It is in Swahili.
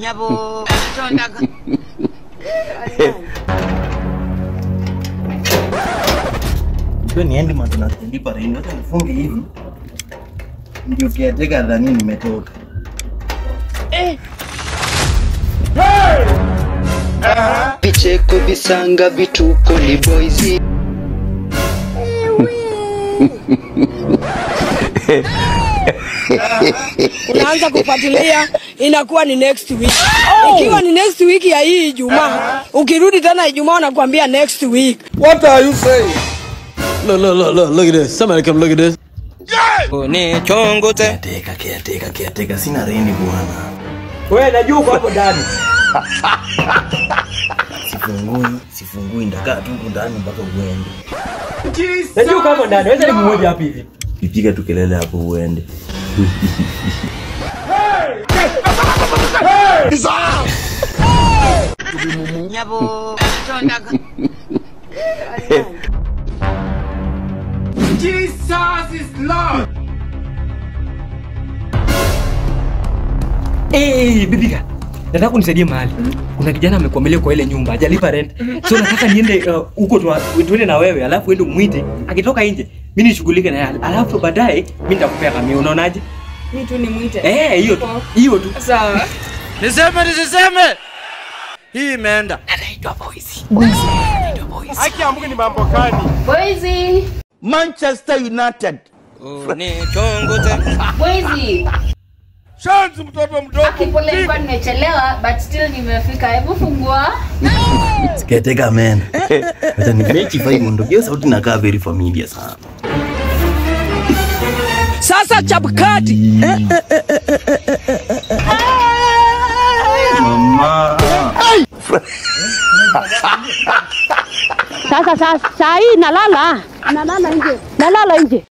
nyabo tondaga Sio niende matuna kulipa rent. Wacha nifunge hivi. Ndio kiateka dhani nimetoka. vicheko visanga vituko ni boys unaanza kufuatilia inakuwa ni next week. Ikiwa ni next week ya hii Ijumaa, ukirudi tena Ijumaa unakuambia next week. What are you saying? Look, look, look, look, look at this. Somebody come look at this. ni chongo te Kiateka, kiateka, kiateka. Sina reni bwana. Wewe najua uko hapo ndani. Sifungui, sifungui ndakaa tu huku ndani mpaka uende. Najua uko hapo ndani. Wewe ni mmoja hapa hivi. Pipiga tu kelele hapo uende. nyabo tondaga Eh, bibika. Nataka unisaidie mahali. Kuna kijana amekuamelia kwa ile nyumba, hajalipa rent. So nataka niende uh, huko tu tuende na wewe, alafu uende umwite. Akitoka nje, mimi nishughulike na yeye. Alafu baadaye mimi nitakupea kamio. Unaonaje? Mimi tu nimwite. Eh, hiyo tu. Hiyo tu. Sawa. Niseme nisiseme? Hii imeenda. Boise, Manchester United. ni chongo te Boise. Shanzi mtoto mdogo. Akipole nilikuwa nimechelewa but still nimefika. Hebu fungua. Kiateka man. Wacha nimechi fai mundo. Hiyo sauti inakaa very familiar sana. Sasa Chapkati, Mama. Sasa sasa saa hii nalala, nalala nje, nalala nje.